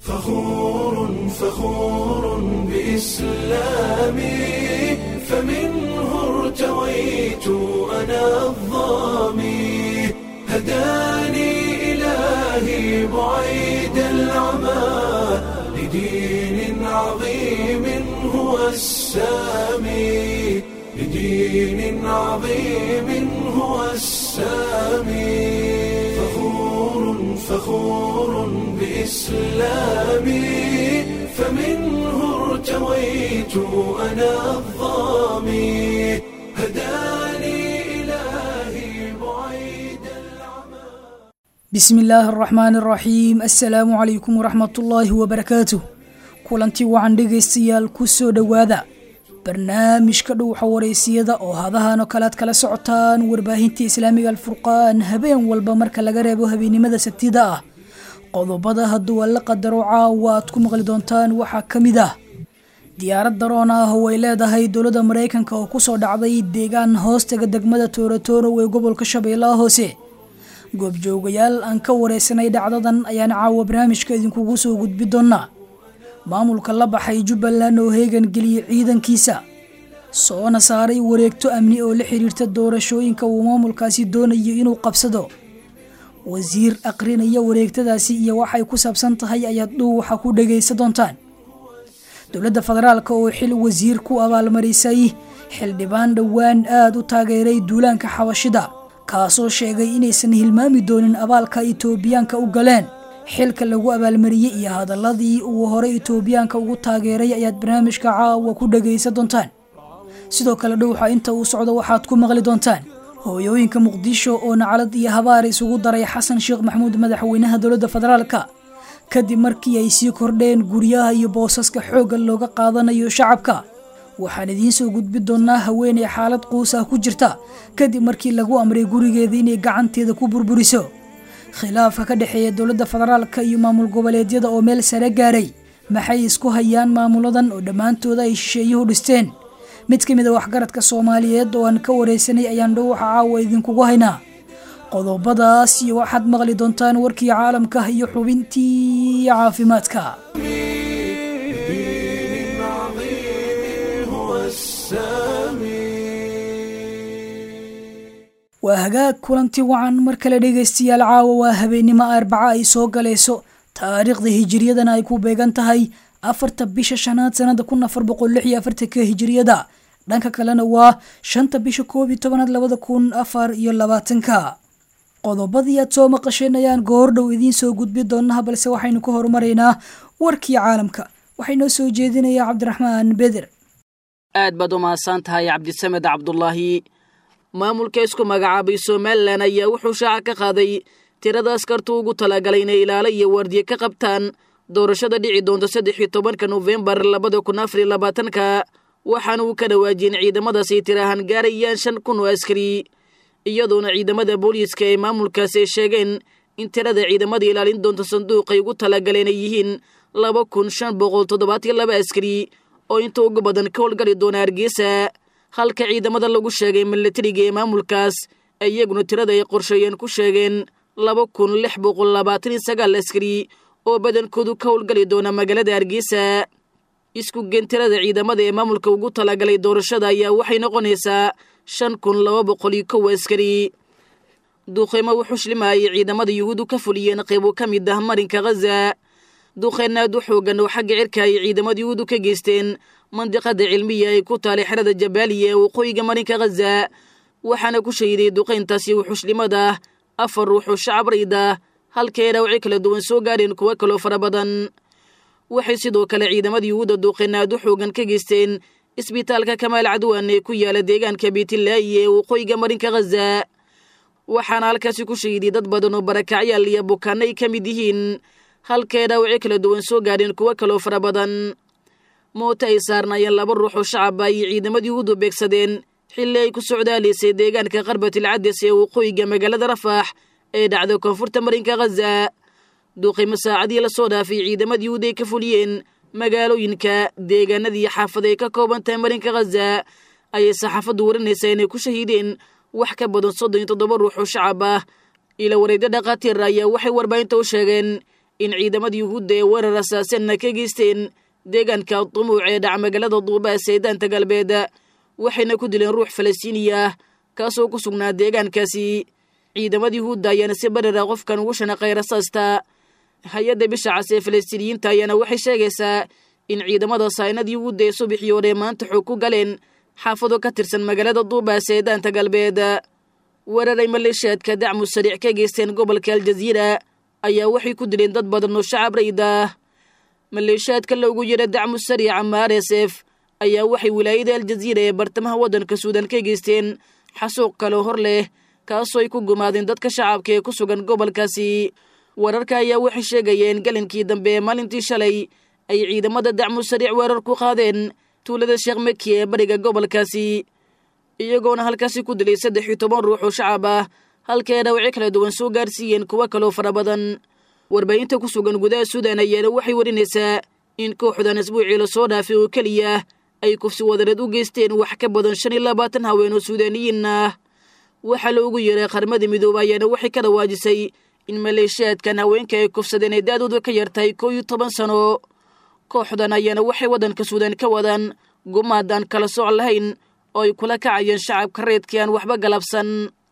فخور فخور بإسلامي فمنه ارتويت أنا الظامي هداني إلهي بعيد العمى لدين عظيم هو السامي لدين عظيم هو السامي فخور فخور بإسلامي فمنه ارتويت أنا الظامي هداني إلهي بعيد العمى bismi illaahi araxmaani araxiim assalaamu calaykum waraxmatullaahi wabarakaatuh kulantii wacan dhegaystayaal ku soo dhowaada barnaamijka dhowxa wareysiyada oo hadahan oo kale aad kala socotaan warbaahinta islaamiga alfurqaan habeen walba marka laga reebo habeennimada sabtida ah qodobada hadduu alla qadaro caawa aad ku maqli doontaan waxaa ka mid ah diyaarad daroon ah oo ay leedahay dowladda maraykanka oo kusoo dhacday deegaan hoostaga degmada toorotoro ee gobolka shabeellaha hoose goobjoogayaal aan ka wareysanay dhacdadan ayaan caawa barnaamijka idinkugu soo gudbi doonaa maamulka la baxay jubbaland oo heegan geliyey ciidankiisa soona saaray wareegto amni oo la xiriirta doorashooyinka uu maamulkaasi doonayo inuu qabsado wasiir aqrinaya wareegtadaasi iyo waxay ku saabsan tahay ayaad dhuuwaxa ku dhagaysa doontaan dowladda federaalka oo xil wasiir ku abaalmarisay xildhibaan dhowaan aada u taageeray duulaanka xabashida kaasoo sheegay inaysan hilmaami doonin abaalka itoobiyaanka u galeen xilka lagu abaalmariyey iyo hadaladii uu horey itoobiyaanka ugu taageeray ayaad barnaamijka caawa ku dhagaysa doontaan sidoo kale dhowxa inta uu socdo waxaad ku maqli doontaan hooyooyinka muqdisho oo nacalad iyo habaar isugu daray xasan sheekh maxamuud madaxweynaha dowladda federaalka kadib markii ay sii kordheen guryaha iyo boosaska xoogga looga qaadanayo shacabka waxaan idiin soo gudbi doonaa haweeney xaalad quus ah ku jirta kadib markii lagu amray gurigeeda inay gacanteeda ku burburiso khilaafka ka dhexeeya dowladda federaalka iyo maamul goboleedyada oo meel sare gaaray maxay isku hayaan maamuladan oo dhammaantooda ay shisheeyuhu dhisteen mid ka mid a waxgaradka soomaaliyeed oo aan ka wareysanay ayaan dhowxa caawa idinkugu haynaa qodobadaas iyo waxaad maqli doontaan warkii caalamka iyo xubintii caafimaadka دين عظيم هو السامي waa hagaag kulanti wacan mar kale dhegaystayaal caawa waa habeennimo arbaca ay soo galayso taariikhda hijiriyadana ay ku beegan tahay afarta bisha shanaad sanada kun afar boqol lix iyo afartanka hijiriyada dhanka kalena waa shanta bisha koob iyo tobanaad labada kun afar iyo labaatanka qodobadii aad soo maqasheen ayaan goordhow idiin soo gudbi doonaha balse waxaynu ka horumaraynaa warkii caalamka waxaynoo soo jeedinayaa cabdiraxmaan beder aad baad u mahadsan tahay cabdisamed cabdulaahi maamulka isku magacaabay somalilan ayaa wuxuu shaaca ka qaaday tirada askartu ugu talagalay inay ilaalo iyo waardiye ka qabtaan doorashada dhici doonta saddex iyo tobanka nofembar labada kun afar iyo labaatanka waxaana uu ka dhawaajiyeen ciidamadaas ay tirahan gaarayaan shan kun oo askari iyadoona ciidamada booliiska ee maamulkaasi ay sheegeen in tirada ciidamada ilaalin doonta sanduuqay ugu talagaleen ay yihiin laba kun shan boqol toddobaatiyo laba askari oo inta ugu badan ka howlgali doona hargeysa halka ciidamada lagu sheegay milatariga ee maamulkaas iyaguna tirada ay qorsheeyeen ku sheegeen laba kun lix boqol labaatan iyo sagaal askari oo badankoodu ka howlgali doona magaalada hargeysa isku geen tirada ciidamada ee maamulka ugu talagalay doorashada ayaa waxay noqonaysaa shan kun laba boqol iyo kow askari duqeymo wuxuu shlimayay ciidamada yuhuudu ka fuliyeen qaybo ka mid ah marinka khaza duqeyn aad u xoogan oo xagga cirka ay ciidamada yuhuudu ka geysteen mandiqada cilmiya ay ku taalay xerada jabaaliya ee waqooyiga marinka khaza waxaana ku shahiday duqeyntaasi wuxuushlimada afar ruux oo shacab rayd ah halkay dhaawacyo kala duwan soo gaadheen kuwo kaloo fara badan waxay sidoo kale ciidamada yuhuudda duqeyn aad u xoogan ka geysteen isbitaalka kamaal cadwan ee ku yaala deegaanka biitilaayi ee waqooyiga marinka khaza waxaana halkaasi ku shahiday dad badan oo barakacyaal iyo bukaano ay ka mid yihiin halkay dhaawacyo kala duwan soo gaadheen kuwo kaloo fara badan mooto ay saarnaayeen laba ruux oo shacaba ayay ciidamada yuhuuddu beegsadeen xilli ay ku socdaalaysay deegaanka qarbatil cades ee waqooyiga magaalada rafaax ee dhacda koonfurta marinka khaza duuqimo saacadii lasoo dhaafay ciidamada yuhuud ay ka fuliyeen magaalooyinka deegaanadii xaafad ay ka kooban tahay marinka khaza ayay saxaafaddu warinaysaa inay ku shahiideen wax ka badan soddon iyo toddoba ruux oo shacab ah ila wareegyo dhakhaatiir ayaa waxay warbaahinta u sheegeen in ciidamada yuhuudda ee weerar asaasanna ka geysteen deegaanka dumuuc ee dhac magaalada duubaas ee daanta galbeed waxayna ku dileen ruux falastiiniya ah kaasoo ku sugnaa deegaankaasi ciidamada yuhuudda ayaana si barara qofkan ugu shanaqay rasaasta hay-adda bisha cas ee falastiiniyiinta ayaana waxay sheegaysaa in ciidamada saynada yuhuudda ee subaxii hore maanta xoog ku galeen xaafado ka tirsan magaalada duubaas ee daanta galbeed weeraray maleeshiyaadka dacmu sariic ka geysteen gobolka aljaziira ayaa waxay ku dileen dad badan oo shacab rayid ah maleeshiyaadka loogu yidha dacmu sariic ama r s f ayaa waxay wilaayada aljaziira ee bartamaha waddanka suudan ka geysteen xasuuq kaloo hor leh kaasoo ay ku gumaadeen dadka shacabka ee ku sugan gobolkaasi wararka ayaa waxay sheegayeen galinkii dambe ee maalintii shalay ay ciidamada dacmu sariic weerar ku qaadeen tuulada sheekh maki ee bariga gobolkaasi iyagoona halkaasi ku dilay saddex iyo toban ruux oo shacab ah halkae dhawacyo kala duwan soo gaarsiiyeen kuwo kaloo fara badan warbaahinta ku sugan gudaha suudan ayaana waxay warinaysaa in kooxdan asbuucii lasoo dhaafay oo keliya ay kufsi wadareed u geysteen wax ka badan shan iyo labaatan haween oo suudaaniyiin ah waxaa loogu yeeray qarmada midooba ayaana waxay ka dhawaajisay in maleeshiyaadkan haweenka ay kufsadeen ay da-dooda ka yartahay koo iyo toban sano kooxdan ayaana waxay waddanka suudan ka wadaan gumaadaan kala sooc lahayn oo ay kula kacayeen shacabka reedkii aan waxba galabsan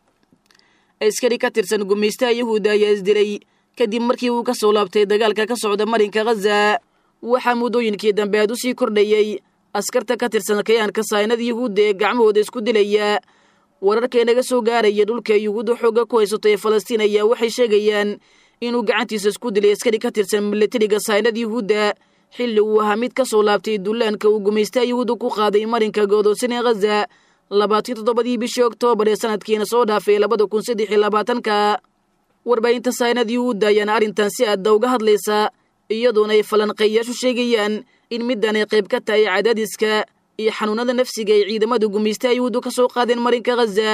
askari ka tirsan gumaystaha yahuudda ayaa isdilay kadib markii uu ka soo laabtay dagaalka ka socda marinka khaza waxaa muddooyinkii dambe aad u sii kordhayey askarta ka tirsan kayaanka saynada yuhuudda ee gacmahooda isku dilaya wararka inaga soo gaaraya dhulka yuhuudda xoogga ku haysato ee falastiin ayaa waxay sheegayaan inuu gacantiisa isku dilay askari ka tirsan milatariga saynada yuhuudda xilli uu ahaa mid ka soo laabtay dullaanka uu gumaystaha yuhuudda ku qaaday marinka goodoosan ee khaza labaatan toddobadii bishii oktoobar ee sanadkiina soo dhaafay labada kun saddex iyo labaatanka warbaahinta saynad yuhuudda ayaana arrintan si aadda uga hadlaysa iyadoona ay falanqeeyayaashu sheegayaan in middan ay qayb ka tahay cadaadiska iyo xanuunada nafsiga ay ciidamada gumaystaha yuhuuddu ka soo qaadeen marinka khaza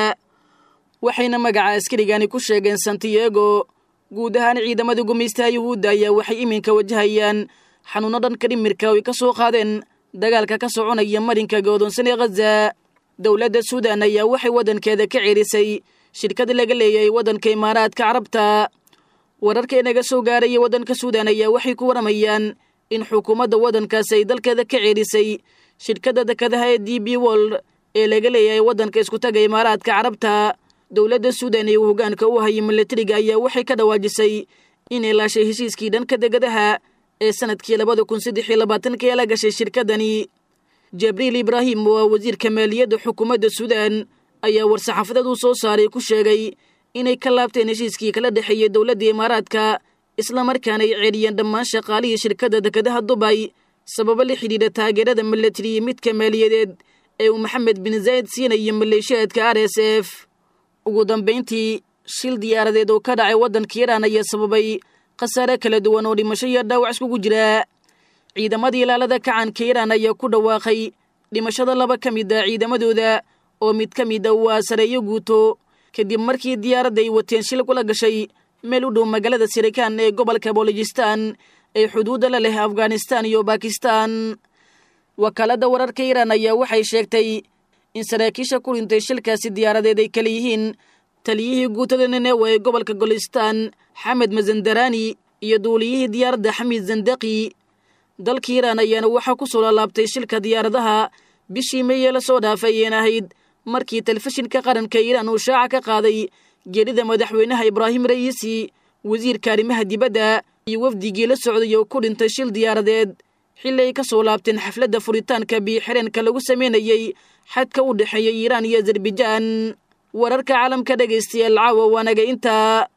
waxayna magaca askarigani ku sheegeen santiago guud ahaan ciidamada gumaystaha yuhuudda ayaa waxay iminka wajahayaan xanuuno dhanka dhimirka oo ay ka soo qaadeen dagaalka ka soconaya marinka godoonsan ee khaza dowladda suudan ayaa waxay waddankeeda ka ceerisay shirkad laga leeyahay waddanka imaaraadka carabta wararka inaga soo gaaraya waddanka suudan ayaa waxay ku waramayaan in xukuumadda waddankaasi ay dalkeeda ka ceerisay shirkadda dekadaha ee d b wold ee laga leeyahay waddanka iskutaga imaaraadka carabta dowladda suudan ee uu hoggaanka u hayay milatariga ayaa waxay ka dhawaajisay inay laashay heshiiskii dhanka degadaha ee sanadkii labada kun saddex iyo labaatanka ee la gashay shirkaddani jibriil ibraahim oo ah wasiirka maaliyadda xukuumadda suudan ayaa war-saxaafadeed uu soo saaray ku sheegay inay ka laabteen heshiiskii kala dhexeeyey dowladda imaaraadka islamarkaana ay ceeliyeen dhammaan shaqaalihii shirkadda dekadaha dubay sababo la xidhiidha taageerada milatariya midka maaliyadeed ee uu maxamed bin zayd siinayo maleeshiyaadka r s f ugu dambayntii shil diyaaradeed oo ka dhacay waddanka iiraan ayaa sababay khasaare kala duwan oo dhimasho iyo dhaawac iskugu jira ciidamadii ilaalada kacanka iiraan ayaa ku dhawaaqay dhimashada laba ka mid a ciidamadooda oo mid ka mid a waa sareeyo guuto kadib markii diyaaradda ay wateen shil kula gashay meel u dhow magaalada sirikan ee gobolka bolojistan ee xuduudda la leh afghanistan iyo bakistan wakaaladda wararka iiraan ayaa waxay sheegtay in saraakiisha ku dhintay shilkaasi diyaaradeed ay kala yihiin taliyihii guutada nenewa ee gobolka golistan xamed mazandarani iyo duuliyihii diyaaradda xamiid zandaqi dalka iiraan ayaana waxaa ku soo laalaabtay shilka diyaaradaha bishii meye la soo dhaafay ayeen ahayd markii telefishinka qaranka iiraan uu shaaca ka qaaday geerida madaxweynaha ibraahim ra'iisi wasiirka arrimaha dibadda iyo wafdigii la socday oo ku dhintay shil diyaaradeed xilli ay ka soo laabteen xafladda furitaanka biyo-xireenka lagu samaynayey xadka u dhexeeya iiraan iyo azarbajaan wararka caalamka dhegaystayaal caawa waanaga intaa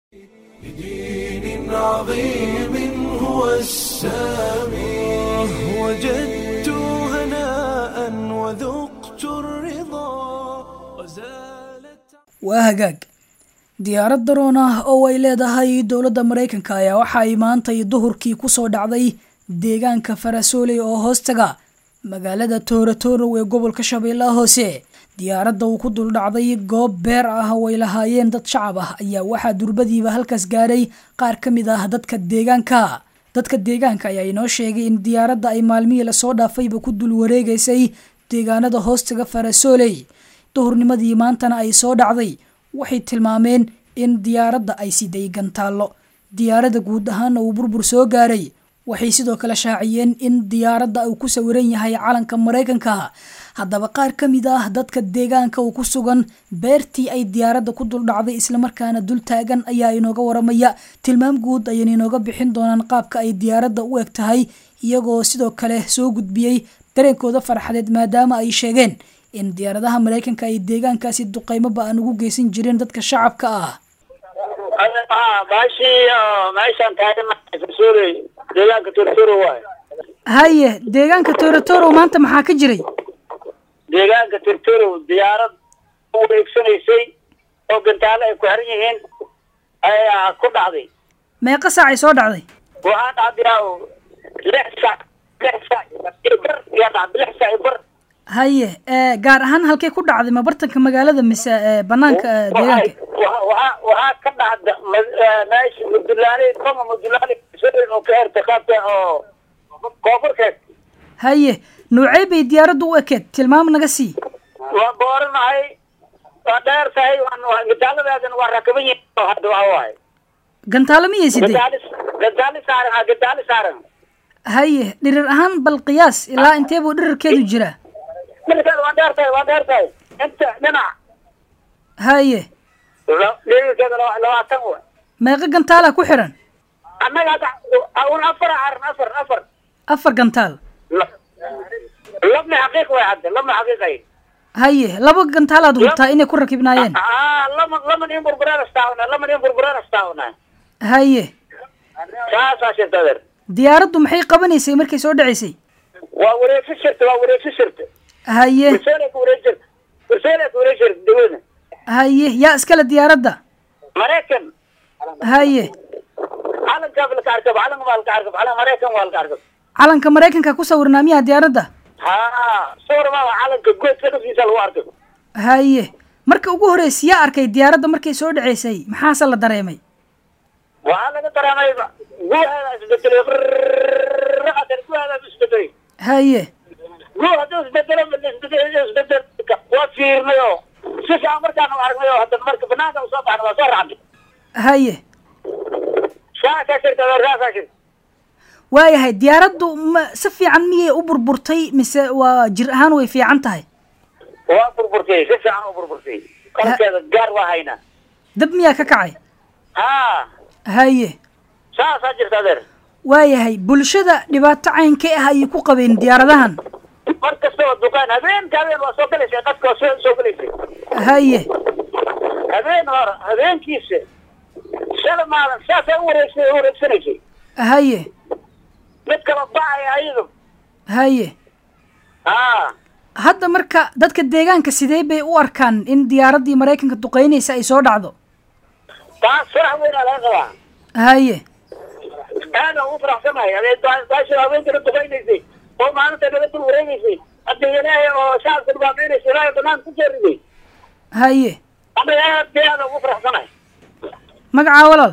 بدين عظيم هو السامي وجدت هناء وذقت الرضا وزالت waa hagaag diyaarad daroon ah oo ay leedahay dowladda maraykanka ayaa waxa ay maantay duhurkii ku soo dhacday deegaanka farasooley oo hoostaga magaalada tooratoorow ee gobolka shabeellaha hoose diyaaradda uu ku dul dhacday goob beer ah oo ay lahaayeen dad shacab ah ayaa waxaa durbadiiba halkaas gaaray qaar ka mid ah dadka deegaanka dadka deegaanka ayaa inoo sheegay in diyaaradda ay maalmihii lasoo dhaafayba ku dul wareegaysay deegaanada hoostaga farasooley duhurnimadii maantana ay soo dhacday waxay tilmaameen in diyaaradda ay siday gantaallo diyaaradda guud ahaana uu burbur soo gaaray waxay sidoo kale shaaciyeen in diyaaradda uu ku sawiran yahay calanka maraykanka haddaba qaar ka mid ah dadka deegaanka uu ku sugan beertii ay diyaaradda ku dul dhacday islamarkaana dul taagan ayaa inooga waramaya tilmaam guud ayayna inooga bixin doonaan qaabka ay diyaaradda u eg tahay iyagoo sidoo kale soo gudbiyey dareenkooda farxadeed maadaama ay sheegeen in diyaaradaha maraykanka ay deegaankaasi duqeymo ba-an ugu geysan jireen dadka shacabka ah deegaanka tortoro waay haye deegaanka torotoro maanta maxaa ka jiray deegaanka tortoro diyaarad u wareegsanaysay oo gantaalo ay ku xiran yihiin ayaa ku dhacday meeqa saacay soo dhacday waxaa dhacday lix saac lix saac iyo bar ayaa dhacday lix saac iyo bar haye gaar ahaan halkay ku dhacday ma bartanka magaalada mise banaanka deegaanka waxaa waxaa ka dhacda meesha mudulaale koma mudulaale oo ka herta qaabka oo koonfurkeed haye noocey bay diyaaraddu u ekeed tilmaam naga sii waa booranahay waa dheer tahay gantaaladaadana waa rakaban yihiin hadda waxa waaye gantaalo miyay sidee gantaali gantaali saaran ha gantaali saaran haye dhirir ahaan bal qiyaas ilaa intee buu dhirirkeedu jiraa dhirkeeda waa dheer tahay waa dheer tahay inta dhinac haye dhirirkeeda labaatan wa meeqa gantaalaa ku xiran annaga hadda un afar aran afar afar afar gantaal labna xaqiiq way hadda labna xaqiiqay haye laba gantaalaad hubtaa inay ku rakibnaayeen aa lama laman in burburaan astaawna laman in burburaan astaawna haye saasaa shirta adeer diyaaraddu maxay qabanaysay markay soo dhacaysay waa wareegsi shirta waa wareegsi shirta haye kurseelay ku wareeg jirta kurseelay ku wareeg jirta dawladda haye yaa iskale diyaaradda maraykan haye calankaa laka arkab calan waa laka arkab calan maraykan waa laka arkab calanka maraykanka ku sawirnaa miyaa diyaaradda ha sawir maa calanka goodka dhafkiisa lagu arkay haye marka ugu horreysay yaa arkay diyaaradda markay soo dhacaysay maxaase la dareemay waxaa laga dareemay guuheeda isbedelay adeer guuheeda isbedelay haye guu hadduu isbedelo isbedel isbedel waa fiirnay oo si fiican markaan u aragnay oo hadda marka banaanka usoo baxna waa soo raacnay haye saasaa shirta adeer saasaa shirta waayahay diyaaraddu ma si fiican miyay u burburtay mise waa jir ahaan way fiican tahay waa burburtay si fiican u burburtay qalabkeeda gaar waa haynaa dab miyaa ka kacay ha haye saasaa jirta adeer waayahay bulshada dhibaato caynkee ah ayay ku qabeen diyaaradahan mar kasta oo dukaan habeenka habeen waa soo galaysay qadka waa soo soo galaysay haye habeen hore habeenkiisa shala maalin saasay u wareegsa u wareegsanaysay haye mid kala bacaya ayadu haye ha hadda marka dadka deegaanka sidee bay u arkaan in diyaaraddii maraykanka duqeynaysa ay soo dhacdo taas farax weynaa laga qabaa haye aada ugu faraxsanahay adee daasha haweenkana duqaynaysay oo maalinta naga dul wareegaysay hadda ilaahay oo shacabka dhibaataynaysa ilaahay banaan ku jeeriday haye anaga aad bay aada ugu faraxsanahay magacaa walaal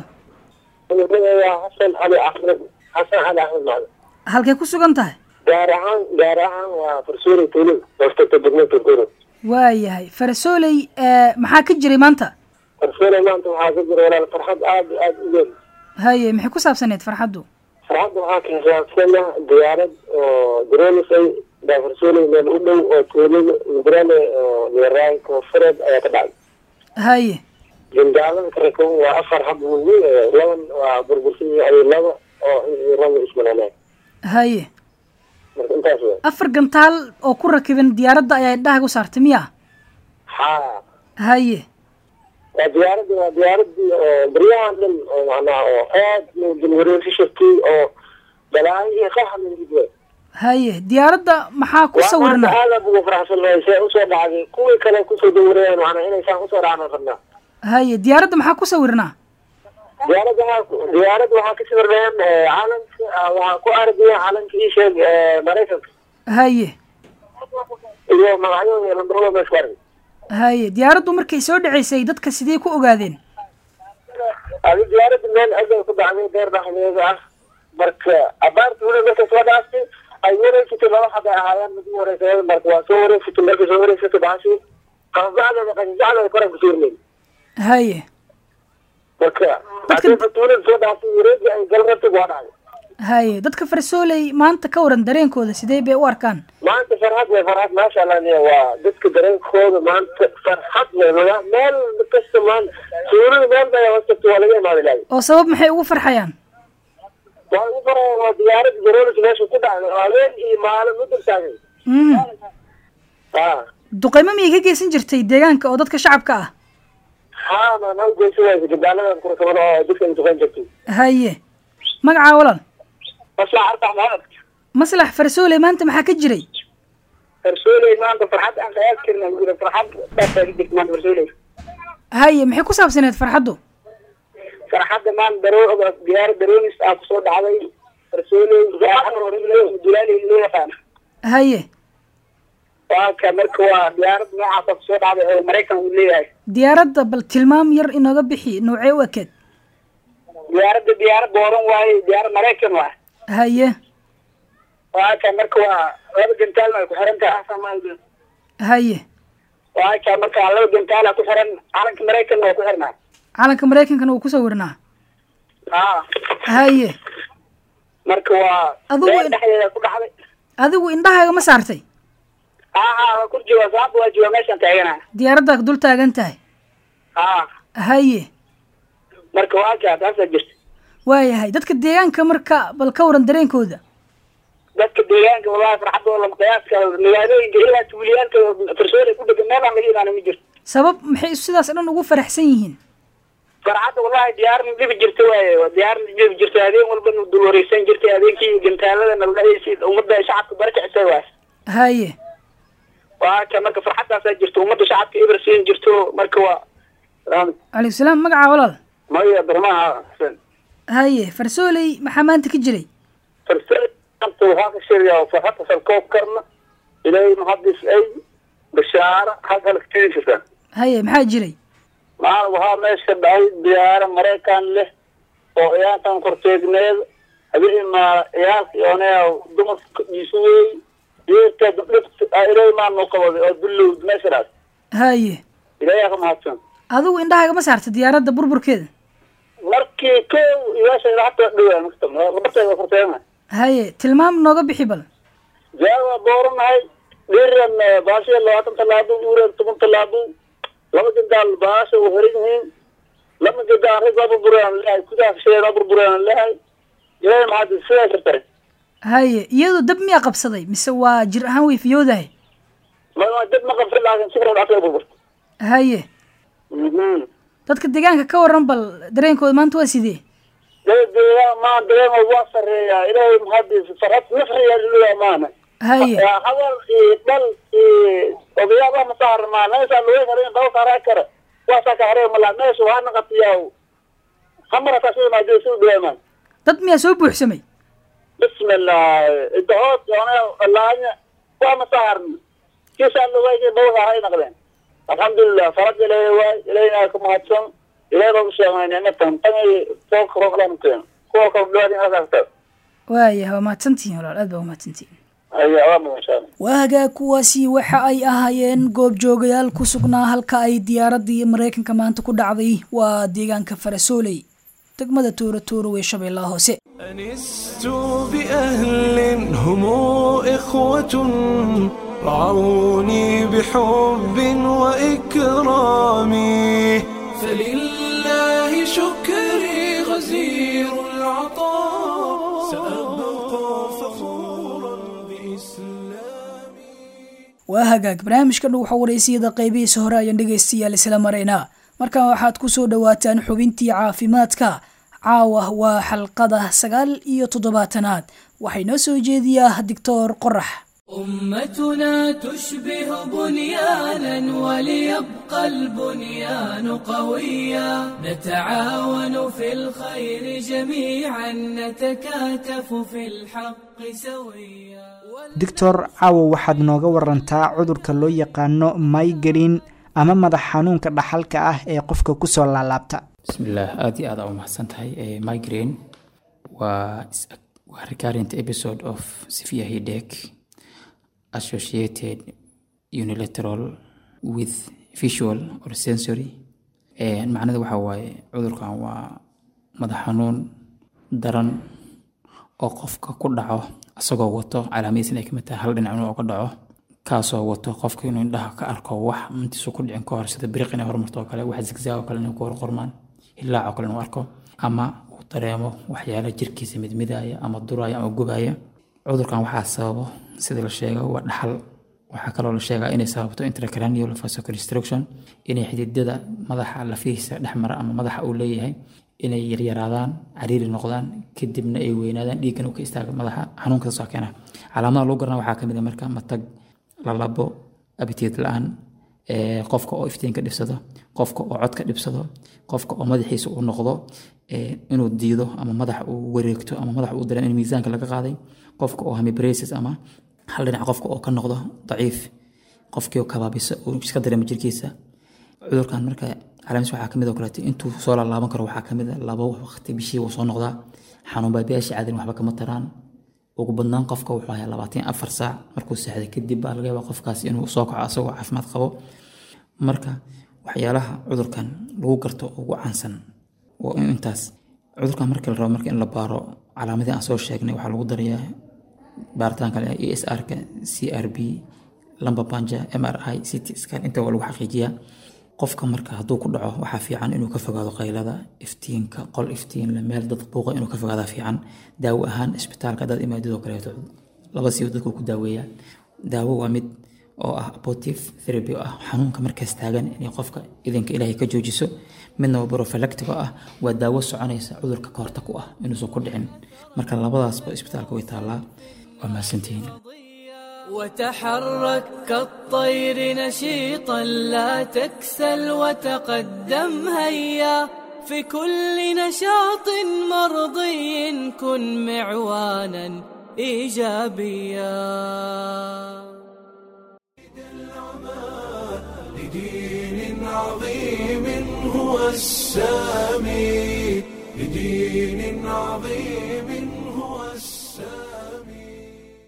xasan cali axmed xasan cali axmed macdan halkay ku sugan tahay gaar ahaan gaar ahaan waa farsuuri tuulin hoostagta degmada turkuro waayahay farasooley maxaa ka jiray maanta farsuuri maanta waxaa ka jira walaal farxad aada iyo aada u weyn haye maxay ku saabsaneyd farxaddu farxadda waxaa kasaabsana diyaarad oo dareelisay baa farsuuli meel u dhow oo tuulada mudrale oo leeraay koonfureed ayaa ka dhacday haye jindaalada karakon waa afar hab weyn laban waa burbursan yahay laba oo raba ismalaanay haye marka intaas wey afar gantaal oo ku rakiban diyaaradda ayaa indhahaga u saartay miya haa haye waa diyaaraddi waa diyaaradii oo baryahan dhan oo macnaha oo aad loo dulwareegsi shirtay oo balaayo iyo qaxa lagu haye diyaaradda maxaa ku sawirnaa aada ugu faraxsanahay see usoo dhacday kuwii kale kusoo dawareeyaan macnaa inaysaan usoo dhacna rabnaa haye diyaaradda maxaa ku sawirnaa diyaaradda waxaa diyaaradda waxaa ka sawirnayaan calanka waxaa ku ardiya calanka ii sheeg maraykanka haye iyo magacyadooda iyo lambarada meesha ku argay haye diyaaraddu markay soo dhacaysay dadka sidee ku ogaadeen adi diyaaradda meel aday ku dhacday deer dhexdeeda ah marka abaarta weli markay soo dhaaftay ay wareegsatay laba xad ay ahaayeen mid u horeysa marka waa soo wareegsatay markay soo wareegsatay baxashi qababacdeeda qasijacdeeda koran ku suurnayn haye marka haddii fatuulada soo dhaafay wareegi ay galrabtig waa dhacday haye dadka farsooley maanta ka waran dareenkooda sidee bay u arkaan maanta farxad way farxad maasha allah niya waa dadka dareenkooda maanta farxad way maga meel kasta maanta suurada meel bay hoostagto waa laga imaaday lahay oo sabab maxay ugu farxayaan waa ugu faraya waa diyaarada garoolka meesha ku dhacday oo habeen iyo maalin u dultaagay Mhm. ha duqeymo miyay ka geysan jirtay deegaanka oo dadka shacabka ah haa maan ha ugeysa waysa gabdaaladan kurkamada oo dadka ay duqeyn jirtay haye magacaa walaal maslax arbax maxamed maslax farsooley maanta maxaa ka jiray farsooley maanta farxad aan qayaas karin aan jira farxad dhaafaa ka jirta maanta farsooley haye maxay ku saabsaneed farxaddu farxadda maanta daroo diyaarad daroonis aa kusoo dhacday farsooley dulaaley loo yaqaana haye waa ka marka waa diyaarad noocaasa kusoo dhacday oo maraykan uu leeyahay diyaaradda bal tilmaam yar inooga bixi noocee u ekeed diyaaradda diyaarad booran waaye diyaarad maraykan waa haye waa ka marka waa laba gantaalna ay ku xiran tahay asamal haye waa ka marka laba gantaala ku xiran calanka maraykanna waa ku xirnaa calanka maraykankana wuu kusoo warinaa haa haye marka waa Adigu beer in- dhexdeeda ku dhacday adigu indhahaaga ma saartay haa haa waa ku jooga saaba waa jooga meeshaan taagana diyaaraddaa dul taagan tahay haa haye marka waa ka taasaa jirta waayahay dadka deegaanka marka bal ka waran dareenkooda dadka deegaanka wallahi farxadooda lama qiyaaska magaalooyinka ilaa tuuliyaalka farsoole ku dhegan meel aan laga imaana ma jirto sabab maxay sidaas dhan ugu faraxsan yihiin farxadda wallahi diyaarna dhibi jirta waaye waa diyaarna dhibi jirta habeen walba nu dul wareysan jirtay habeenkii gantaalada naldhahaysid ummadda shacabka barkicisay waay haye waa ka marka farxaddaasaa jirta ummadda shacabka eber siin jirto marka waa calaykum salaam magacaa walaal maya barmaha xasan haye farsooley maxaa maanta ka jiray farsaanta waxaa ka sheegayaa farxadda salkoob karna ilaahay muhadis ay bashaara halka la katiri jirta haye maxaa jiray maal waxaa meesha dhacay diyaaro maraykan leh oo ciyaartan korteegneed habeen ma ciyaalka oonaya dumarka isu wey yeerta dhibta ilaahay maa noo qabaday oo dullowd meesha dhaas haye ilaahay ka mahadsan adigu indhahaaga ma saarta diyaaradda burburkeeda markii kow iyaasha hata dhawaa maktab labateeda korteegna haye tilmaam nooga bixi bal diyaar waa dooranahay dhiran baashiya labaatan tallaabo uuran toban tallaabo laba gandaal baasha u xiran yihiin laba gandaan rag waa burburaan lehay gudaha kasheeda burburaan lehay ilaahay maxaad sidaa jirtay haye iyadu dab miyaa qabsaday mise waa jir ahaan way fiyoodahay ma dad ma qabsan laakiin si kale dhacday burburta haye dadka deegaanka ka waran bal dareenkooda maanta waa sidee dadeeda maa dareema waa sareeyaa ilaahay maxaad farxad nafriyaa liluyaa maana haye hadal iyo dhal iyo odayaaba ma saarmaa meesha lagu harin dhal saaraa kara waa saa ka haree malaa meesha waa naqatiyaa hamara taasida maadee sida dhuweemaan dad miyaa soo buuxsamay bismillah idahood yoona laanya waa ma saarna kiisaa lawayga dhal saaray naqdeen alxamdulilah farad ilaahay waay ilaahayna ka mahadsan ilaahay baa u sheegay nicmatan tan fooka rooglaan keeno kuwa kale dhawaadin asaasta waaya waa mahadsantihiin walaal aad baa umahadsantihiin aya waa mudan insha allah waagaa kuwaasi waxa ay ahaayeen goobjoogayaal ku sugnaa halka ay diyaaraddii maraykanka maanta ku dhacday waa deegaanka farasooley degmada tooro tooro ee shabeellaha hoose أنست بأهل هم إخوة رعوني بحب وإكرام فلله شكري غزير العطاء سأبقى فخورا بإسلامي waa hagaag barnaamijka dhow xawareysiyada qaybihiisa hore ayaan dhegaystayaal isla maraynaa markan waxaad ku soo dhowaataan xubintii caafimaadka caawa waa xalqada sagaal iyo toddobaatanaad waxay noo soo jeediyaa doctor qorax أمتنا تشبه بنيانا وليبقى البنيان قويا نتعاون في الخير جميعا نتكاتف في الحق سويا doctor caawo waxaad nooga warantaa cudurka loo yaqaano migreen ama madax xanuunka dhaxalka ah ee qofka kusoo laalaabta bismillaah aad iyo aad aa u mahadsan tahay Eh, migraine waa is- waa recurrent episode of severe headache associated unilateral with visual or sensory macnada waxaa waaye cudurkan waa madax xanuun daran oo qofka ku dhaco isagoo wato calaamadiisna ay kamid tahay hal dhinac inuu uga dhaco kaasoo wato qofka inuu indhaha ka arko wax intiisu ku dhicin ka hor sida biriq inay hormarto oo kale wax zigzaag oo kale inay ku horqormaan hilaac oo kale inuu arko ama uu dareemo waxyaala jirkiisa midmidaya ama duraya ama gubaya cudurkan waxaa sababo sida la sheego waa dhaxal waxaa kaloo la sheegaa inay sababto intracranial vasoconstriction inay xididada madaxa lafihiisa dhexmara ama madaxa uu leeyahay inay yaryaraadaan cariiri noqdaan kadibna ay weynaadaan dhiiggan uu ka istaaga madaxa xanuunka soo keena calaamadaha lagu garana waxaa kamid a marka matag lalabo abitiid la-aan qofka oo iftiinka dhibsado qofka oo codka dhibsado qofka oo madaxiisa uu noqdo inuu diido ama madax uu wareegto ama madax uu dareemo in miisaanka laga qaaday qofka oo hemibraces ama hal dhinac qofka oo ka noqdo daciif qofkii oo kabaabisa uu iska dareemo jirkiisa cudurkan marka calaamadiis waxaa kamid oo kaleeto intuu soo laalaaban karo waxaa kamid a labo waqti bishii wuu soo noqdaa xanuun baabiyaasha caadin waxba kama taraan ugu badnaan qofka wuxuu hayaa labaatan afar saac markuu seexday kadib baa laga yaabaa qofkaas inuu soo kaco asagoo caafimaad qabo marka waxyaalaha cudurkan lagu garto ugu caansan waa intaas cudurkan markii la rabo marka in la baaro calaamadii aan soo sheegnay waxaa lagu darayaa baaritaanka e s r-ka c r b lamba banja m r i ct scan inta waa lagu xaqiijiyaa qofka marka hadduu ku dhaco waxaa fiican inuu ka fogaado qaylada iftiinka qol iftiinle meel dad buuqa inuu ka fogaada fiican daawo ahaan isbitaalka dad imaadidoo kaleeto laba siiba dadku ku daaweeya daawo waa mid oo ah abortive therapy oo ah xanuunka markaas taagan inay qofka idinka ilaahay ka joojiso midna waa prophylactic oo ah waa daawo soconaysa cudurka ka hortag u ah inuusan ku dhicin marka labadaasba isbitaalka way taallaa waa mahadsantihiin وتحرك كالطير نشيطا لا تكسل وتقدم هيا في كل نشاط مرضي كن معوانا ايجابيا لدين عظيم هو السامي لدين عظيم هو السامي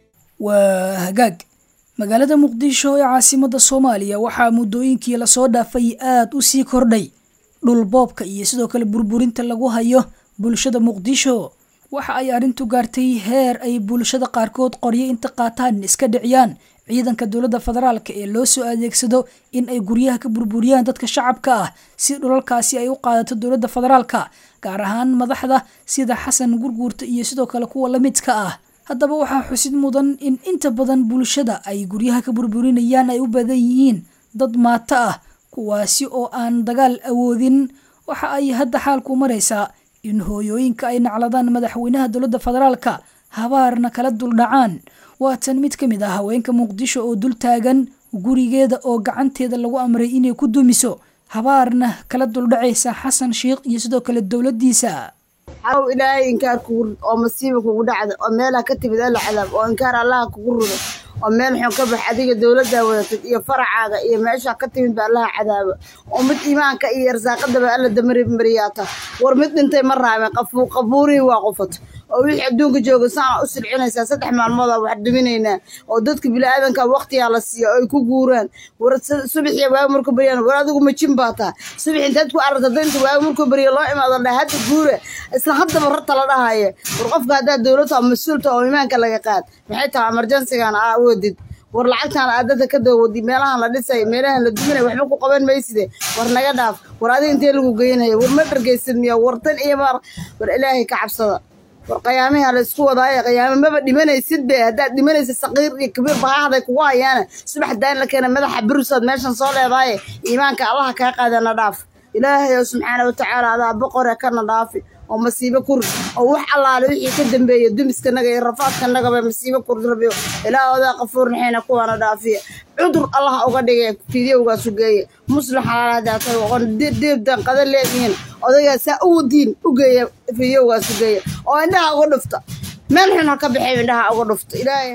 waa hagaag magaalada muqdisho ee caasimada soomaaliya waxaa muddooyinkii lasoo dhaafay aad u sii kordhay dhulboobka iyo sidoo kale burburinta lagu hayo bulshada muqdisho waxa ay arrintu gaartay heer ay bulshada qaarkood qoryo inta qaataan iska dhiciyaan ciidanka dowladda federaalk ee loo soo adeegsado in ay guryaha ka burburiyaan dadka shacabka ah si dhulalkaasi ay u qaadato dowladda federaalka gaar ahaan madaxda sida xasan gurguurta iyo sidoo kale kuwa lamidka ah haddaba waxaa xusid mudan in inta badan bulshada ay guryaha ka burburinayaan ay u badan yihiin dad maato ah kuwaasi oo aan dagaal awoodin waxa ay hadda xaalku maraysaa in hooyooyinka ay nacladaan madaxweynaha dowladda federaalka habaarna kala duldhacaan waatan mid ka mid ah haweenka muqdisho oo dul taagan gurigeeda oo gacanteeda lagu amray inay ku dumiso habaarna kala duldhacaysa xasan sheikh iyo sidoo kale dowladdiisa xaw ilaahay inkaar kugu rid oo masiiba kugu dhacda oo meelaha ka timid alla cadaab oo inkaar allaha kugu rido oo meel xun ka bax adiga dowladdaa wadatid iyo faracaaga iyo meesha ka timid ba allaha cadaaba oo mid iimaanka iyo arsaaqadaba alla damari mariyaata war mid dhintay ma raame qabuurihii waa qufat oo wixii adduunka jooga saana u silcinaysaa saddex maalmoodaa wax dhiminaynaa oo dadka biniaadanka waqtiyaa la siiya oo ay ku guuraan war subaxiya waaga markuu baryaan war adigu majin baa taa subax intaad ku aragta danta waaga markuu barya loo imaado dha hadda guura isla haddaba rarta la dhahaya war qofka haddaad dowladta oo mas-uulta oo imaanka laga qaad maxay tahay emergensigan aa awoodid war lacagtaan aadada ka dawadi meelahan la dhisay meelahan la duminay waxba ku qaban mayside war naga dhaaf war adiga intee lagu geynaya war ma dhargaysid miya war tan iyo mar war ilaahay ka cabsada war qiyaamiha la isku wadaaye qiyaame maba dhimanaysid be haddaad dhimanaysid saqiir iyo kabiir bahahday kugu hayaana subax daan la keena madaxa burusaad meeshan soo leedaaye iimaanka allaha kaa qaadana dhaaf ilaahay oo subxaana watacaala adaa boqore kana dhaafi oo masiibo ku rid oo wax allaale wixii ka dambeeya dumiskanaga iyo rafaadkanagaba masiibo ku rid rabiyo ilaah odaa qafuur naxayna kuwaana dhaafiya cudur allaha uga dhigay fidyowgaasu geeye muslix alaadaatay oqon diibdan qada leedihiin odaygaa saa u wadiin u geeya fidyowgaasu geeya oo indhaha uga dhufta meel xun ha ka baxay indhaha uga dhufta ilaahay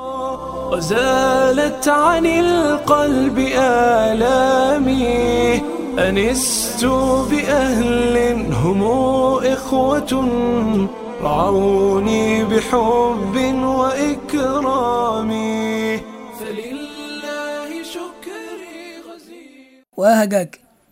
وزالت عن القلب آلامي أنست بأهل هم إخوة رعوني بحب وإكرام فلله شكري غزير waa hagaag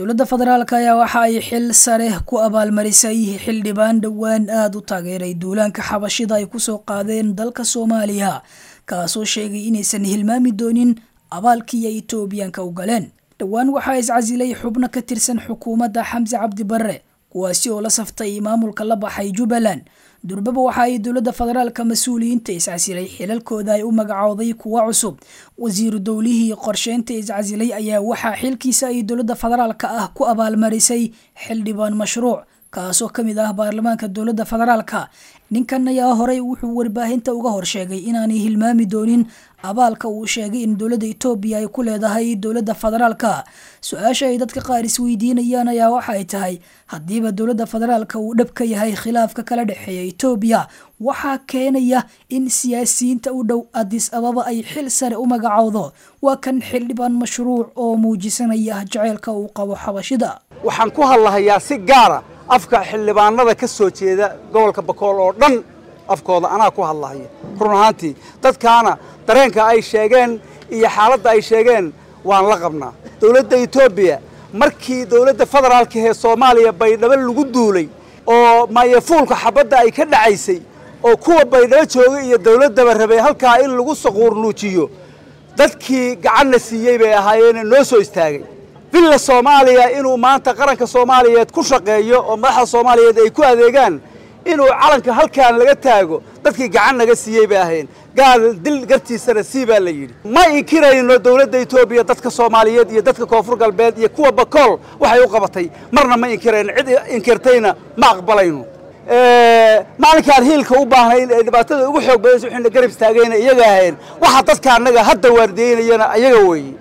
dowladda federaalk ayaa waxa ay xil sare ku abaalmarisay xildhibaan dhowaan aada u taageeray duulaanka xabashida ay kusoo qaadeen dalka soomaaliya kaasoo sheegay inaysan hilmaami doonin abaalkii ay etoobiyaanka u galeen dhowaan waxaa iscasilay xubno ka tirsan xukuumadda xamse cabdi barre kuwaasi oo la saftay maamulka la baxay jubbaland durbaba waxa ay dowladda federaalka mas-uuliyiinta iscasilay xilalkooda ay u magacooday kuwa cusub wasiiru dowlihii qorsheynta iscasilay ayaa waxaa xilkiisa ay dowladda federaalka ah ku abaalmarisay xildhibaan mashruuc kaasoo ka mid ah baarlamaanka dowladda federaalka ninkan ayaa horey wuxuu warbaahinta uga horsheegay inaanay hilmaami doonin abaalka uu sheegay in dowladda etoobiya ay ku leedahay dowladda federaalka su-aasha ay dadka qaar isweydiinayaan ayaa waxa ay tahay haddiiba dowladda federaalka uu dhab ka yahay khilaafka kala dhexeeya etoobiya waxaa keenaya in siyaasiyiinta u dhow adis ababa ay xil sare u magacowdo waa kan xildhibaan mashruuc oo muujisanaya jaceylka uu qabo xabashida waxaan ku hadlahayaa si gaara afka xildhibaanada ka soo jeeda gobolka bakool oo dhan afkooda anaa ku hadlahaya run ahaantii dadkaana dareenka ay sheegeen iyo xaaladda ay sheegeen waan la qabnaa dowladda etoobiya markii dowladda federaalka ee soomaaliya baydhabo lagu duulay oo maayafuulka xabadda ay ka dhacaysay oo kuwa baydhabo jooga iyo dowladdaba rabay halkaa in lagu saquurnuujiyo dadkii gacanna siiyey bay ahaayeene noo soo istaagay villa soomaaliya inuu maanta qaranka soomaaliyeed ku shaqeeyo oo madaxda soomaaliyeed ay ku adeegaan inuu calanka halkaan laga taago dadkii gacan naga siiyey bay ahayn gaal dil gartiisana sii baa la yidhi ma inkirayno dowladda etoobiya dadka soomaaliyeed iyo dadka koonfur galbeed iyo kuwa bakool waxay u qabatay marna ma inkirayno cid inkirtayna ma aqbalayno maalinkaan hiilka u baahnayn ee dhibaatada ugu xoog badaysa wixina garab istaagayna iyaga ahayn waxa dadka annaga hadda waardiyeynayana ayaga weeye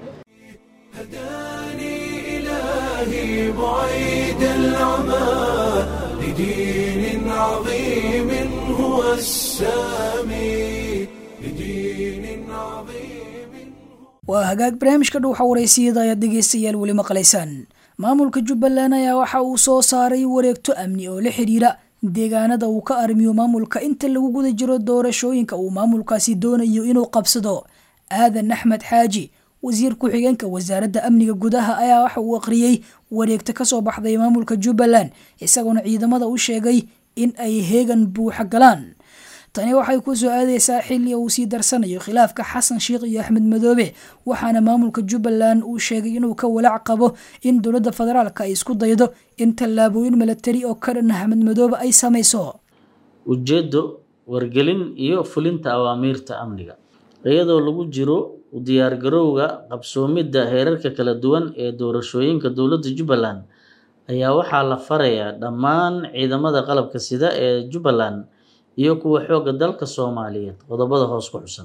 إلهي بعيد العمى لدين عظيم هو السامي لدين عظيم waa hagaag barnaamijka dhuuxa waraysiyada ayaad dhegeystayaal weli maqlaysaan maamulka jubbaland ayaa waxa uu soo saaray wareegto amni oo la xidhiira deegaanada uu ka armiyo maamulka inta lagu guda jiro doorashooyinka uu maamulkaasi doonayo inuu qabsado aadan axmed xaaji wasiir ku-xigeenka wasaaradda amniga gudaha ayaa waxa uu aqriyey wareegta ka soo baxday maamulka jubbaland isagoona ciidamada u sheegay in ay heegan buuxa galaan tani waxay ku soo aadeysaa xilli uu sii darsanayo khilaafka xasan sheikh iyo axmed madoobe waxaana maamulka jubbaland uu sheegay inuu ka walaac qabo in dowladda federaalka ay isku daydo in tallaabooyin milatari oo ka dhan axmed madoobe ay samayso ujeeddo wargelin iyo fulinta awaamiirta amniga iyadoo lagu jiro u diyaargarowga qabsoomidda heerarka kala duwan ee doorashooyinka dowladda jubbaland ayaa waxaa la farayaa dhammaan ciidamada qalabka sida ee jubbaland iyo kuwa xoogga dalka soomaaliyeed qodobada hoos ku xusan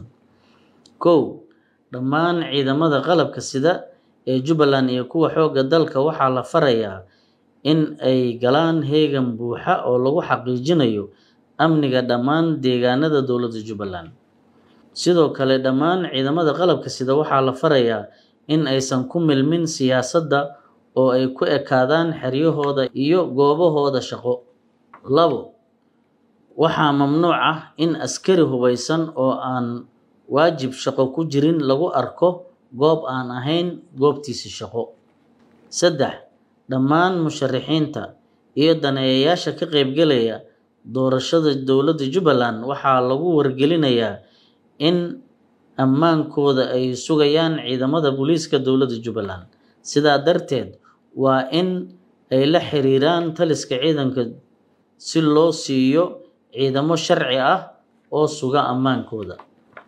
kow dhammaan ciidamada qalabka sida ee jubbaland iyo kuwa xoogga dalka waxaa la farayaa in ay galaan heegan buuxa oo lagu xaqiijinayo amniga dhammaan deegaanada dowladda jubbaland sidoo kale dhammaan ciidamada qalabka sida waxaa la farayaa in aysan ku milmin siyaasadda oo ay ku ekaadaan xeryahooda iyo goobahooda shaqo labo waxaa mamnuuc ah in askari hubaysan oo aan waajib shaqo ku jirin lagu arko goob aan ahayn goobtiisi shaqo saddex dhammaan musharixiinta iyo daneeyayaasha ka qaybgelaya doorashada dowladda jubbaland waxaa lagu wargelinayaa in ammaankooda ay sugayaan ciidamada booliiska dowladda jubbaland sidaa darteed waa in ay la xiriiraan taliska ciidanka si loo siiyo ciidamo sharci ah oo suga ammaankooda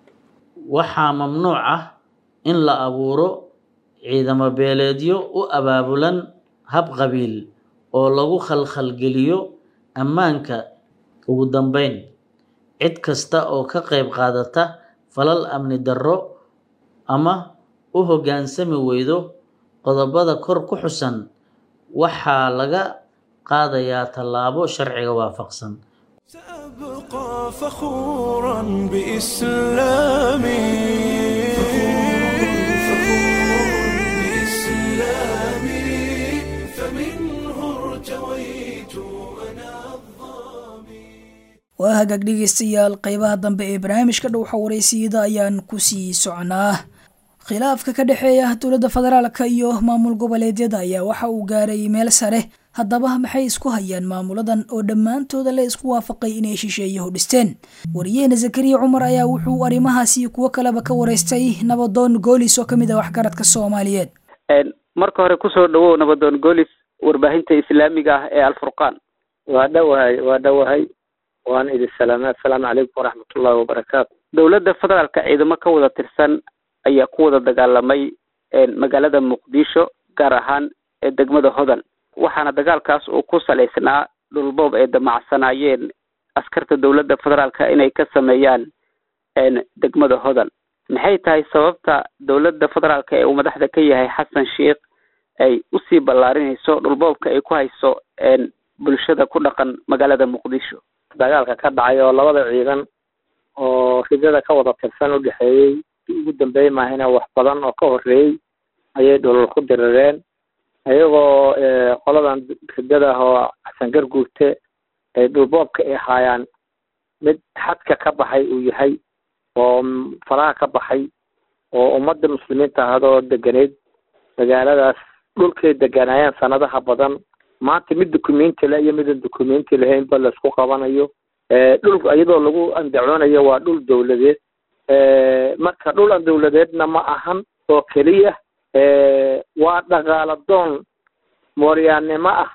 waxaa mamnuuc ah in la abuuro ciidamo beeleedyo u abaabulan hab qabiil oo lagu khalkhalgeliyo ammaanka ugu dambeyn cid kasta oo ka qayb qaadata falal amni darro ama u hoggaansami weydo qodobada kor ku xusan waxaa laga qaadayaa tallaabo sharciga waafaqsan سأبقى فخورا بإسلامي بإسلامي فمنه ارتويت أنا الظامي waa hagaag dhegeystayaal qeybaha dambe ee barnaamijka dhowxa waraysiyada ayaan kusii soconaa khilaafka ka dhexeeya dowladda federaalka iyo maamul goboleedyada ayaa waxa uu gaaray meel sare haddaba maxay isku hayaan maamuladan oo dhammaantooda la isku waafaqay inay shisheeyahu dhisteen wariyeena zakariya cumar ayaa wuxuu arrimahaasi kuwo kaleba ka waraystay nabadoon goolis oo ka mid ah waxgaradka soomaaliyeed marka hore kusoo dhawow nabadoon goolis warbaahinta islaamiga ah ee alfurqaan waa dhowahay waa dhowahay waan idin salaamay assalaamu calaykum waraxmatullahi wabarakaatu dowladda federaalka ciidamo ka wada tirsan ayaa ku wada dagaalamay magaalada muqdisho gaar ahaan ee degmada hodan waxaana dagaalkaas uu ku salaysnaa dhulboob ay damacsanaayeen askarta dowladda federaalka inay ka sameeyaan degmada hodan maxay tahay sababta dowladda federaalka ee uu madaxda ka yahay xasan sheikh ay usii ballaarinayso dhulboobka ay ku hayso bulshada ku dhaqan magaalada muqdisho dagaalka ka dhacay oo labada ciidan oo ridada ka wada tirsan u dhexeeyey ugu dambeey maahina wax badan oo ka horeeyey ayay dhulal ku dirireen iyagoo qoladan ridada oo xasan garguurte ay dhulboobka ay haayaan mid xadka ka baxay uu yahay oo faraha ka baxay oo ummadda muslimiinta ahadoo deganeyd magaaladaas dhulkay deganaayeen sanadaha badan maanta mid documenti le iyo midan documenti lahaynba laisku qabanayo dhul iyadoo lagu andacoonayo waa dhul dawladeed marka dhul aan dawladeedna ma ahan oo keliya waa dhaqaala doon mooryaannimo ah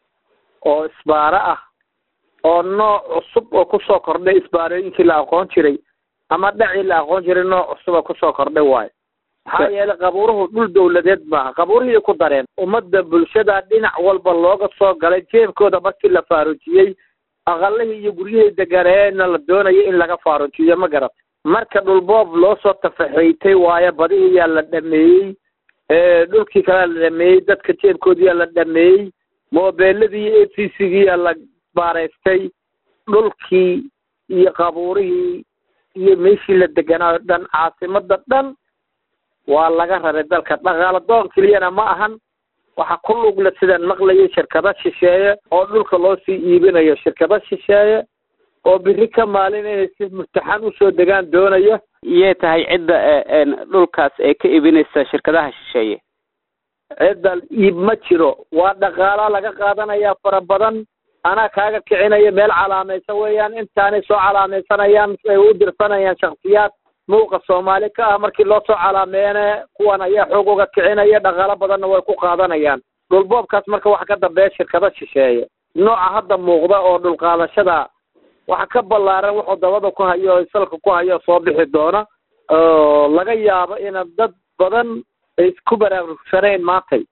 oo isbaaro ah oo nooc cusub oo kusoo kordhay isbaarooyinkii la aqoon jiray ama dhacii la aqoon jiray nooc cusub oo kusoo kordhay waayo maxaa yeelay qabuuruhu dhul dawladeed maaha qabuurihii ku dareen ummadda bulshada dhinac walba looga soo galay jeebkooda markii la faaruujiyey aqalihii iyo guryihii deganeena la doonayo in laga faaruujiyo ma garat marka dhulboob loo soo tafaxeytay waayo badihiyaa la dhameeyey dhulkii kalea la dhameeyey dadka jeebkoodiyaa la dhameeyey moobeeladii iyo a c cgiyaa la baaraystay dhulkii iyo qabuurihii iyo meeshii la deganaayo dhan caasimada dhan waa laga raray dalka dhaqaala doon keliyana ma ahan waxa ku lugla sidaan maqlayay shirkado shisheeye oo dhulka loo sii iibinayo shirkado shisheeye oo biri ka maalin inay si murtaxan usoo degaan doonaya iyay tahay cidda dhulkaas ee ka iibinaysa shirkadaha shisheeye cidda iib ma jiro waa dhaqaala laga qaadanaya fara badan anaa kaaga kicinaya meel calaamaysan weeyaan intaanay soo calaamaysanayaan ay u dirsanayaan shaksiyaad muuqa soomaali ka ah markii loo soo calaameene kuwan ayaa xoog uga kicinaya dhaqaalo badanna way ku qaadanayaan dhulboobkaas marka waxa ka dambeeya shirkado shisheeye nooca hadda muuqda oo dhulqaadashada waxa ka ballaaran wuxuu dabada ku hayo o salka ku hayo soo bixi doona oo laga yaabo ina dad badan ay isku baraarugsanayn maantay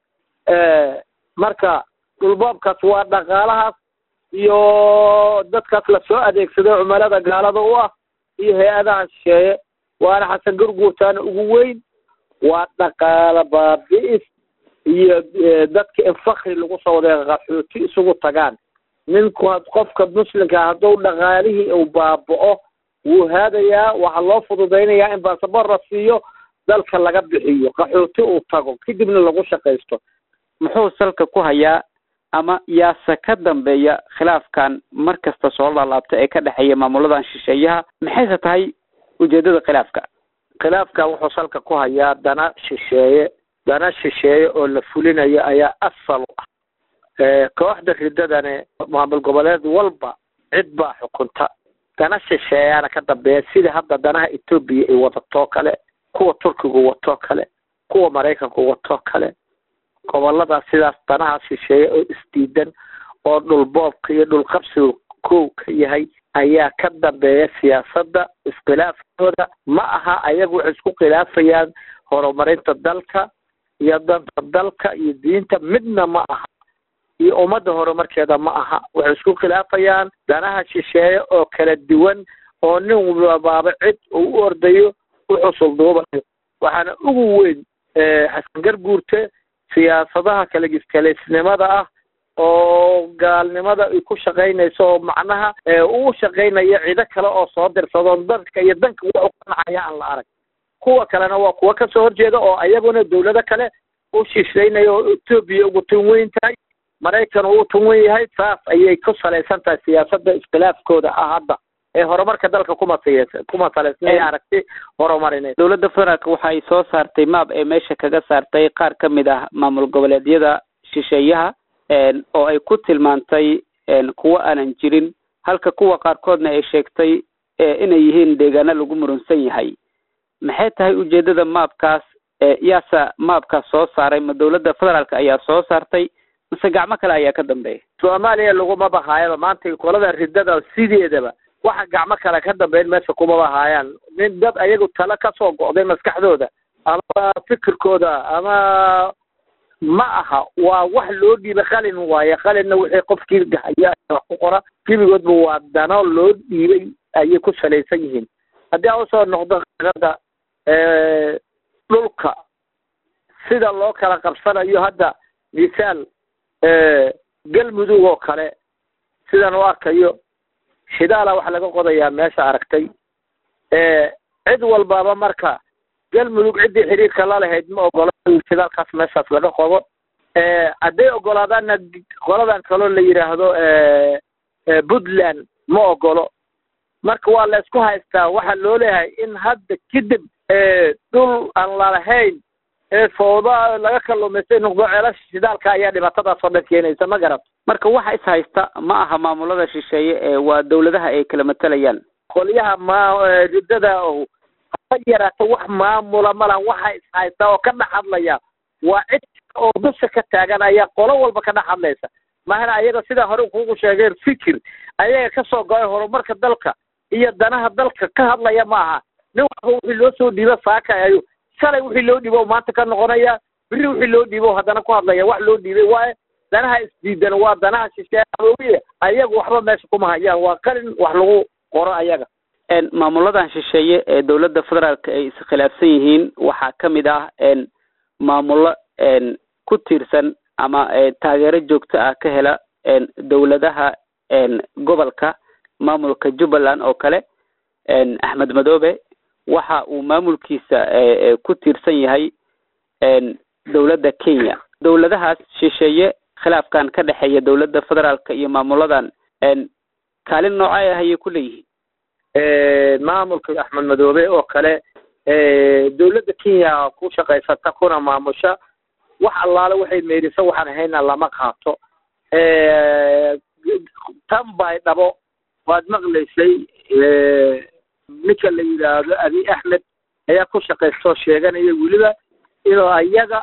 marka dhulboobkaas waa dhaqaalahaas iyo dadkaas lasoo adeegsado cumalada gaalada u ah iyo hay-adaha shisheeye waana xasan gurguurtaana ugu weyn waa dhaqaala baabi'is iyo dadka in fakri lagu soo waday qaxooti isugu tagaan ninku qofka muslimka hadduu dhaqaalihii uu baaba'o wuu haadayaa waxaa loo fududaynayaa in baasabor la siiyo dalka laga bixiyo qaxooti uu tago kadibna lagu shaqaysto muxuu salka ku hayaa ama yaase ka dambeeya khilaafkan mar kasta soo laalaabta ee ka dhexeeya maamuladan shisheeyaha maxayse tahay ujeedada khilaafka khilaafka wuxuu salka ku hayaa dana shisheeye dana shisheeye oo la fulinayo ayaa asal u ah kooxda ridadane maamul goboleed walba cid baa xukunta dana shisheeyaana ka dambeeya sida hadda danaha etoobiya ay wadatoo kale kuwa turkigu watoo kale kuwa maraykanku watoo kale goboladaas sidaas danaha shisheeye oo isdiidan oo dhulboobka iyo dhulqabsiga kow ka yahay ayaa ka dambeeya siyaasadda iskhilaafkooda ma aha ayagu waxay isku khilaafayaan horumarinta dalka iyo danta dalka iyo diinta midna ma aha iyo ummadda horumarkeeda ma aha waxay isku khilaafayaan danaha shisheeye oo kala duwan oo nin walbaaba cid uu u ordayo u xusulduubayo waxaana ugu weyn xasan garguurte siyaasadaha kalagiskalaysnimada ah oo gaalnimada ay ku shaqaynayso oo macnaha uu shaqaynayo cido kale oo soo dirsado dadka iyo danka wax u qanacaya aan la arag kuwa kalena waa kuwa kasoo horjeeda oo ayaguna dawlado kale u shishaynaya oo etoobiya ugu tun weyn tahay maraykan uu tun wen yahay saas ayay ku salaysan tahay siyaasadda iskhilaafkooda ah hadda ee horumarka dalka kuma siya- kuma salaysnay Eh. aragti horumarineed dowladda federaalk waxa ay soo saartay maab ee meesha kaga saartay qaar ka mid ah maamul goboleedyada shisheeyaha een, oo ay ku tilmaantay een, kuwo aanan jirin halka kuwa qaarkoodna ay sheegtay ee, inay yihiin deegaano lagu murunsan yahay maxay tahay ujeedada maabkaas ee, yaasa maabkaas soo saaray ma dowladda federaalk ayaa soo saartay mise gacmo kale ayaa ka dambeeya soomaaliya laguma bahaayaba maanta kolada ridada sideedaba waxa gacmo kale ka dambeyn meesha kuma bahaayaan nin dad ayagu talo kasoo go'day maskaxdooda ama fikirkooda ama ma aha waa wax loo dhiibay qalin waaye qalinna wixii qofkii haya wax ku qora gebigoodba waa dano loo dhiibay ayay ku salaysan yihiin haddii aan usoo noqdo qirada dhulka sida loo kala qabsanayo hadda misaal galmudug oo kale sidaan u arkayo shidaala waxa laga qodayaa meesha aragtay cid walbaba marka galmudug ciddii xidhiirka la lahayd ma ogola in shidaalkaas meeshaas laga qodo hadday ogolaadaanna qoladan kaloo la yidhaahdo puntland ma ogolo marka waa la isku haystaa waxaa loo leeyahay in hadda kadib dhul aan lalahayn ee fooda laga kalluumaystay noqdo ceelasha shidaalka ayaa dhibaatadaas oo dhan keenaysa ma garat marka waxa is haysta ma aha maamulada shisheeye ee waa dowladaha ay kala matalayaan qolyaha ma riddada oh ha yaraato wax maamula malan waxa is haysta oo ka dhex hadlaya waa cid oo dusha ka taagan ayaa qolo walba ka dhex hadlaysa mahana ayaga sidaa hore kugu sheegeen fikir ayaga kasoo go-ay horumarka dalka iyo danaha dalka ka hadlaya ma aha nin walba wixii loo soo dhiibo saakayo shalay wixii loo dhiibo maanta ka noqonaya biri wixii loo dhiibo haddana ku hadlaya wax loo dhiibay waaye danaha isdiidan waa danaha shisheeye ayagu waxba meesha kuma hayaan waa qalin wax lagu qoro ayaga maamuladan shisheeye ee dowladda federaalka ay iskhilaafsan yihiin waxaa ka mid ah maamulo ku tiirsan ama taageero joogto ah ka hela dowladaha gobolka maamulka jubbaland oo kale axmed madoobe waxa uu maamulkiisa ku tiirsan yahay dowladda kenya dowladahaas shisheeye khilaafkan ka dhexeeya dowladda federaalka iyo maamuladan kaalin noocay ah ayay ku leeyihiin maamulka axmed madoobe oo kale dowladda kenya ku shaqaysata kuna maamusha wax allaale waxay meeriso waxaan ahayna lama qaato tan bay dhabo waad maqlaysay ninka la yidhaahdo abi axmed ayaa ku shaqaystoo sheeganaya weliba inuu ayaga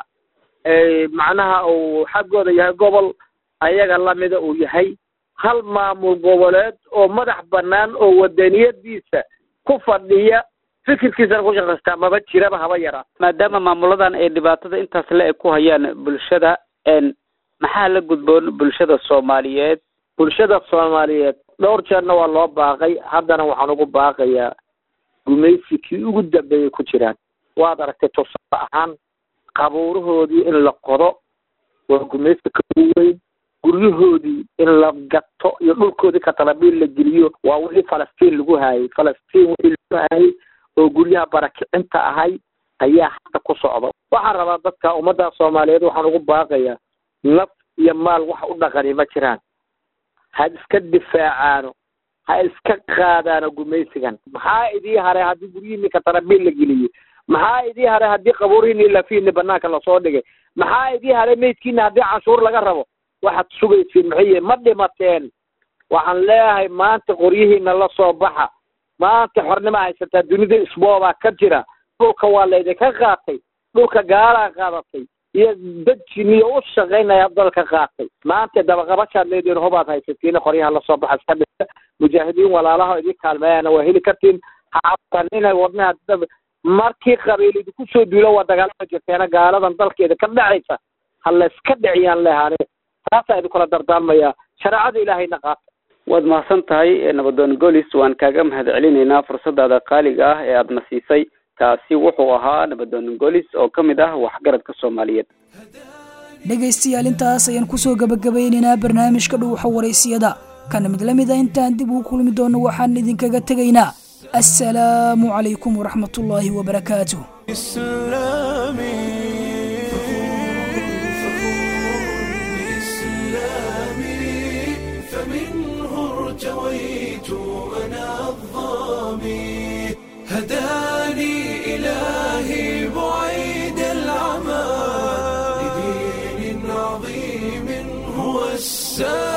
macnaha uu xaggooda yahay gobol ayaga lamida uu yahay hal maamul goboleed oo madax bannaan oo wadaniyadiisa ku fadhiya fikirkiisana ku shaqaystaa maba jiraba haba yaraa maadaama maamuladan ay dhibaatada intaas le eg ku hayaan bulshada maxaa la gudboon bulshada soomaaliyeed bulshada soomaaliyeed dhowr jeerna waa loo baaqay haddana waxaan ugu baaqayaa gumaysi kii ugu dambeeyay ku jiraan waad aragtay tusaale ahaan qabuurahoodii in la qodo waa gumaysi ka weyn guryahoodii in la gato iyo dhulkoodii katalabiil la geliyo waa wixii falastiin lagu haayay falastiin wixii lagu haayay oo guryaha barakicinta ahay ayaa hadda ku socda waxaan rabaa dadka ummadda soomaaliyeed waxaan ugu baaqayaa naf iyo maal wax u dhaqani ma jiraan ha iska difaacaano ha iska qaadaano gumaysigan maxaa idii haray haddii guryihiini katarabiil la geliyey maxaa idii haray haddii qabuurihiini lafiini banaanka lasoo dhigay maxaa idii haray meydkiina haddii canshuur laga rabo waxaad sugaysiin maxay ma dhimateen waxaan leeyahay maanta qoryihiina la soo baxa maanta xornima haysataa dunida isboobaa ka jira dhulka waa laydinka qaatay dhulka gaalaa qaadatay iyo dad jiniyo u shaqaynaya dalka qaatay maanta dabaqabashaad leediin hubaad haysatiin qoryaha lasoo baxa iska dhisa mujaahidiin walaalaha idin kaalmeeyana waa heli kartiin hacabtan inay wadnaha markii qabiil idinku soo duulo waa dagaalama jirteena gaaladan dalkeeda ka dhacaysa ha layska dhiciyaan lehaane taasaa idinkula dardaarmaya shareecada ilaahayna qaata waad mahadsan tahay nabadoon golis waan kaaga mahad celinaynaa fursadaada qaaliga ah ee aadna siisay kaasi wuxuu ahaa nabadoon golis oo ka mid ah waxgaradka soomaaliyeed dhegaystayaal intaas ayaan kusoo gabagabaynaynaa barnaamijka dhuuxa waraysiyada kana mid la mid a intaan dib ugu kulmi doono waxaan idinkaga tegaynaa assalaamu calaykum waraxmatullaahi wabarakaatuh فمنه ارتويت أنا الظالم سائر